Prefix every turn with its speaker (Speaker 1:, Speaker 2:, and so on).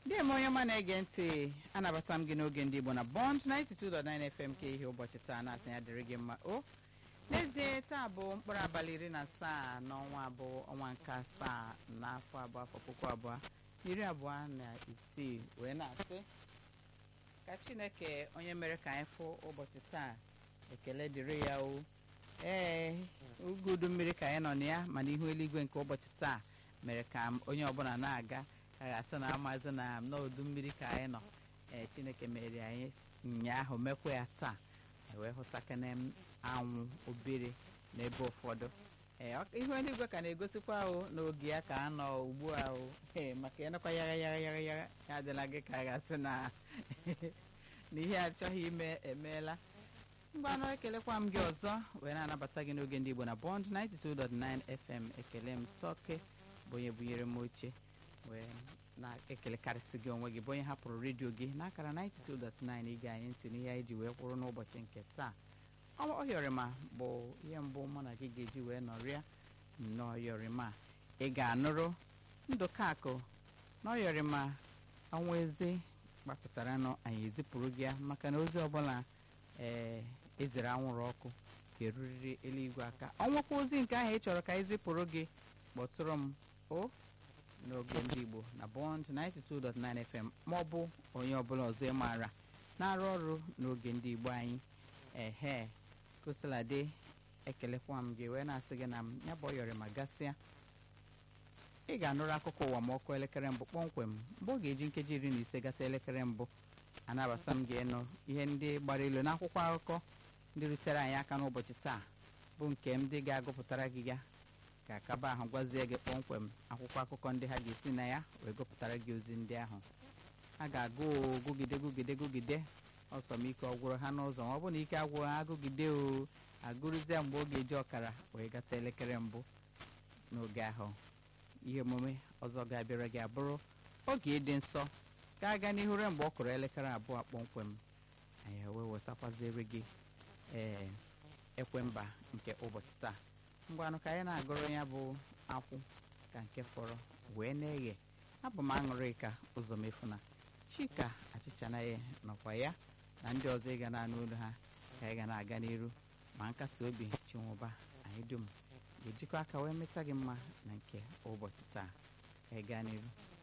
Speaker 1: ndị eme onye ọma na-ege ntị anabata m gị n'oge ndị igbo na bond 92.9 fm ka ihe ụbọchị taa na-asị ya dịrị gị mma o n'ezie taa bụ mkpụrụ abalị iri na asaa n'ọnwa abụọ ọnwa nke asaa n'afọ abụọ afọ puku abụọ iri abụọ na isii wee na-asị ka chineke onye mere ka anyị fụ ụbọchị taa ekele dịrị ya o ee oge udu mmiri ka anyị nọ na ya mana ihu eluigwe nke ụbọchị taa mere ka m onye ọbụla na-aga ka ga-asị na amazi na n'udu mmiri ka anyị nọ ee chineke mere anyị ụnyaahụ mekwa ya taa wee hụtakana m anwụ obere n'ebe ụfọdụ ee ihu eluigwe ka na-egosikwa o n'oge ya ka a nọ ugbu a o ee maka ịnọkwa yagha yagha yagha yagha ya adịla gị ka a ga-asị na na ihe achọghị ime emeela ngwanụ ekelekwa m gị ọzọ wee na-anabata gị n'oge ndị Igbo na Bond 92.9 FM ekele m tọke bụ onye bunyere m oche wee na-ekelekarịsị gị onwe gị bụ onye hapụrụ redio gị n'akara 92.9 ige anyị ntị n'ihe anyị ji wee kwụrụ n'ụbọchị nke taa ọyọrịma bụ ihe mbụ mụ na gị ga-eji wee nọrịa n'ọyọrịma ị ga-anụrụ ndụkakụ n'ọyọrịma ọnwa ezi gbapụtara nụ anyị ezipụrụ gị ya maka na ozi ọbụla ee ezere anwụrụ ọkụ ga-erurịrị eluigwe aka ọnwụkwa ozi nke ahụ ị chọrọ ka anyị zipụrụ gị kpọtụrụ m o n'oge ndị Igbo na Bond 92.9 FM ma ọ bụ onye ọbụla ọzọ ị maara na-arụ ọrụ n'oge ndị Igbo anyị ehe kosiladị ekelekwa m gị wee na-asị gị na m ya bụ ọyọrị ma gasịa ị ga-anụrụ akụkọ ụwa ma ọkụ elekere mbụ kpọmkwem mgbe ọ ga-eji nkeji iri na ise gata elekere mbụ anabata m gị ịnụ ihe ndị gbara ilu n'akwụkwọ akụkọ ndị rutere anyị aka n'ụbọchị taa bụ nke ndị ga-agụpụtara gị ya ga-akaba ahụ gwazie gị kpọmkwem akwụkwọ akụkọ ndị ha ga-esi na ya wee gụpụtara gị ozi ndị ahụ a ga-agụ gụgide gụgide gụgide ọsọ m ike ọgwụrụ ha n'ụzọ ma ọ bụ na ike agwụrụ ha agụgide o agụrụzie mgbe ọ ga-eji ọkara wee gata elekere mbụ n'oge ahụ ihe omume ọzọ ga-abịara gị abụrụ oge ịdị nsọ ka aga n'ihu ruo mgbe ọ kụrụ elekere abụọ kpọmkwem anyị wee wetakwaziri gị ee ekwemba nke ụbọchị taa ngwanụ ka anyị na-agụrụ ya bụ akwụ ka nke fọrọ wee na-eghe abụ m aṅụrị ka ụzọ mefuna chika achịcha na ya nọkwa ya na ndị ọzọ ịga na-anụ olu ha ka anyị ga na-aga n'iru ma nkasi obi chinwụba anyị dum ga-ejikọ aka wee meta gị mma na nke ụbọchị taa ka anyị gaa n'iru